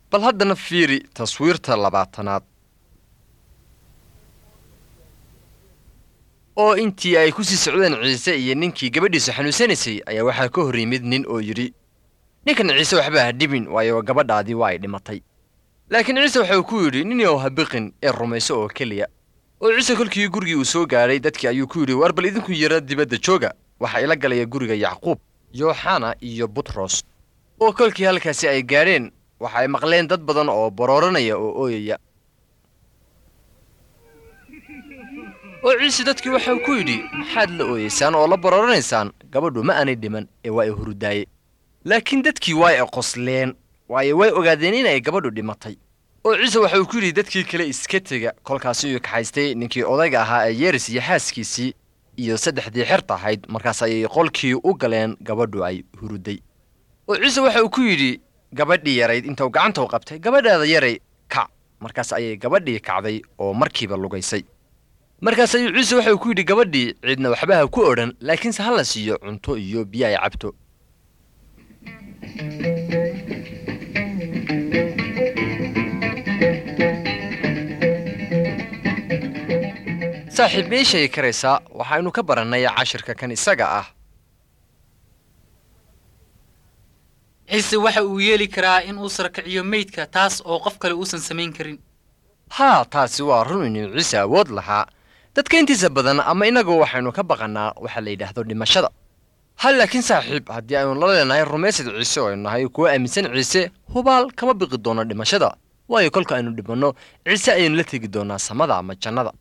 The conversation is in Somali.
bal haddana fiiri taswiirta labaatanaad oo intii ay ku sii socdeen ciise iyo ninkii gabadhiisa xanuunsanaysay ayaa waxaa ka hor yimid nin oo yidhi ninkan ciise waxba ha dhibin waayo gabadhaadii waa ay dhimatay laakiin ciise waxa uu ku yidhi nin yow ha biqin ee rumayso oo keliya oo ciise kolkii gurigii uu soo gaadhay dadkii ayuu ku yidhi war bal idinku yara dibadda jooga waxaa ila galaya guriga yacquub yooxana iyo butros oo kolkii halkaasi ay gaadheen waxa ay maqleen dad badan oo barooranaya oo ooyaya oo ciise dadkii waxa uu ku yidhi maxaad la ooyeysaan oo la barooranaysaan gabadhu ma aanay dhiman ee waa ay hurudaaye laakiin dadkii waa ay qosleen waayo way ogaadeen inay gabadhu dhimatay oo ciise waxa uu ku yidhi dadkii kale iska tega kolkaasi uu kaxaystay ninkii odayga ahaa ee yeeris iyo xaaskiisii iyo saddexdii xerta ahayd markaas ayay qolkii u galeen gabadhu ay huruday oo ciise waxa uu ku yidhi gabadhii yarayd intuu gacanta u qabtay gabadhaada yaray kac markaas ayay gabadhii kacday oo markiiba lugaysay markaas ayuu ciise waxa uu ku yidhi gabadhii cidna waxba ha ku odhan laakiinse ha la siiyo cunto iyo biyo ay cabto saaxiib mii sheegi karaysaa waxaynu ka barannay cashirka kan isaga ah ciise waxa uu yeeli karaa in uu sarkiciyo meydka taas oo qof kale uusan samayn karin haa taasi waa run inuu ciise awood lahaa dadka intiisa badan ama innagu waxaynu ka baqannaa waxa la yidhaahdo dhimashada hal laakiin saaxiib haddii aynu la leenahay rumaysad ciise oo aynu nahay kuwa aaminsan ciise hubaal kama biqi doono dhimashada waayo kolka aynu dhimanno ciise ayaynu la tegi doonaa samada ama jannada